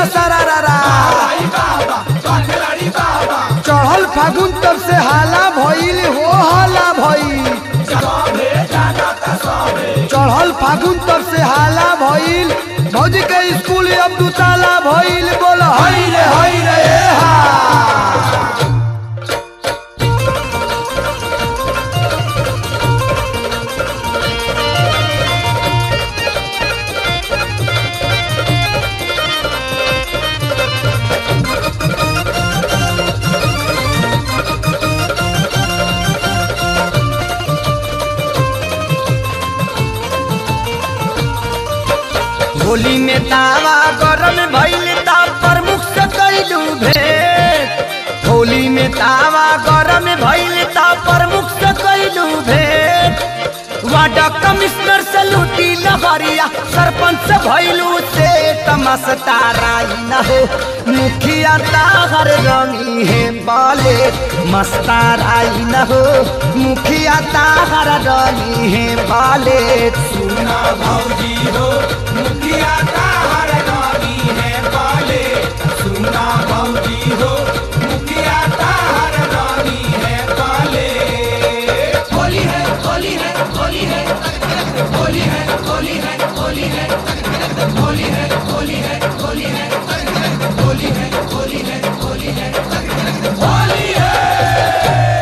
सारा रारा चढ़ल फागुन तब से हाला भइल हो हाला भइल चढ़ल फागुन तब से हाला भइल भौजी के स्कूल अब दू ताला भइल बोल हई रे हई रे ए हा होली में तावा गरम भइल ता प्रमुख से कैलू भेंट होली में तावा गरम भइल ता प्रमुख से कैलू भेंट वार्ड कमिश्नर से लूटी लहरिया सरपंच से भइलू से तमस्ताराई न हो मुखिया ताहर रंगी है बाले मस्ताराई न हो मुखिया ताहर रंगी है बाले सुना भौजी हो मुखिया ताहर रानी है बाले सुना भौजी हो मुखिया ताहर रानी है बाले होली है होली है होली है होली है होली है होली है होली है होली है होली है होली है होली है होली है होली है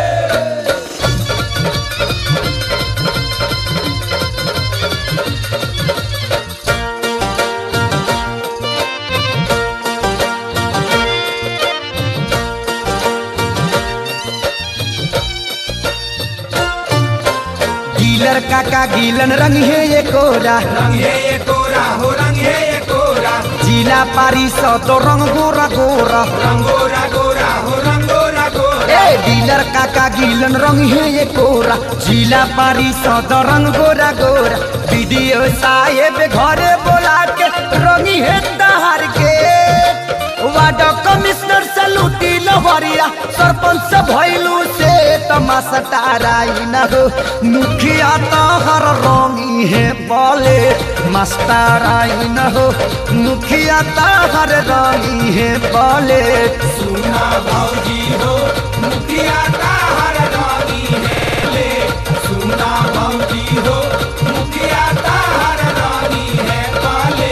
गीलर काका गीलन रंग है ये कोरा रंग है ये कोरा हो रंग है ये कोरा जिला पारी सौ तो रंग गोरा गोरा रंगोरा गोरा हो रंगोरा गोरा ए डीलर काका गीलन रंग है ये कोरा जिला पारी सौ तो रंग गोरा गोरा वीडियो साहेब घरे बोला के रंगी है दहार के वार्ड कमिश्नर से लूटी लहरिया सरपंच से भइलू से तमाशा ताराई न हो मुखिया तहर रंगी है बोले मस्ताराई न हो मुखिया तहर रंगी है बोले सुना भौजी हो मुखिया ताहर रानी है ले सुना भौजी हो मुखिया ताहर रानी है बाले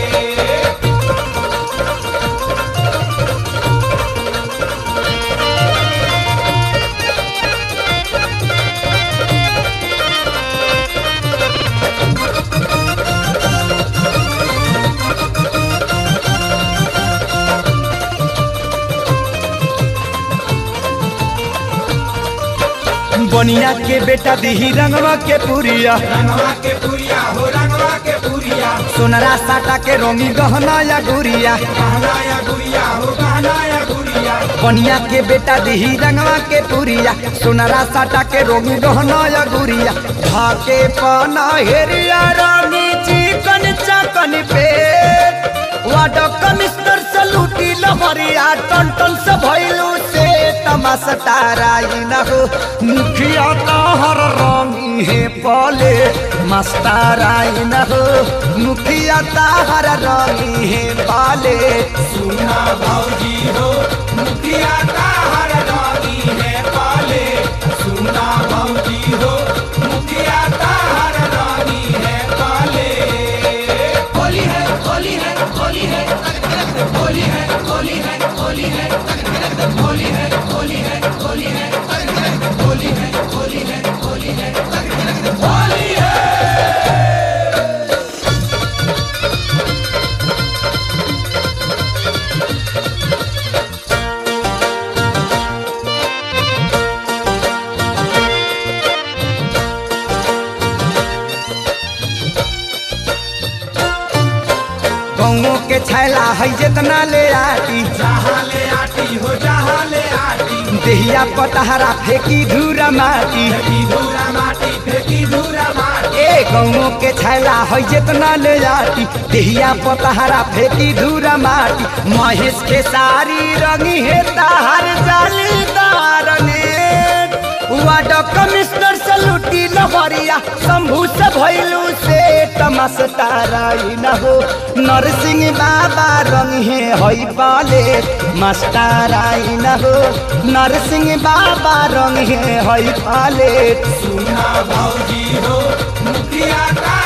बनिया के बेटा दिही रंगवा के पुरिया रंगवा के पुरिया हो रंगवा के पुरिया सोनरा साटा के रंगी गहना या गुरिया गहना या गुड़िया हो गहना या गुड़िया बनिया के बेटा दिही रंगवा के पुरिया सोनरा साटा के रंगी गहना या गुरिया भाके पाना हेरिया रंगी चिकन चकन पे वार्ड कमिश्नर से लूटी लहरिया टन टन से भइलू से तमाशा ताराई न हो मुखिया तहर रंगी है पले मस्ताराई न हो मुखिया तहर रंगी है पाले सुना भौजी हो मुखिया ताहर रानी है बाले सुना भौजी हो मुखिया ताहर रानी है बाले होली है होली है होली है होली है होली है होली है होली है होली है होली है होली है होली है होली है होली है गौओं के छैला है जितना ले आटी जहाँ ले आटी हो जहाँ ले आटी देहिया पतहरा फेंकी धूरा माटी फेंकी धूरा माटी फेंकी धूरा माटी ए गौओं के छैला है जितना ले आटी देहिया पतहरा फेंकी धूरा माटी महेश के सारी रंगी है ताहर जालीदार ने वार्ड कमिश्नर से लूटी लहरिया शंभू से भैलू से तमस्ताराई न हो नरसिंह बाबा रंग है हई पाले मस्ताराई न हो नरसिंह बाबा रंग है हई पाले सुना भौजी हो मुखिया का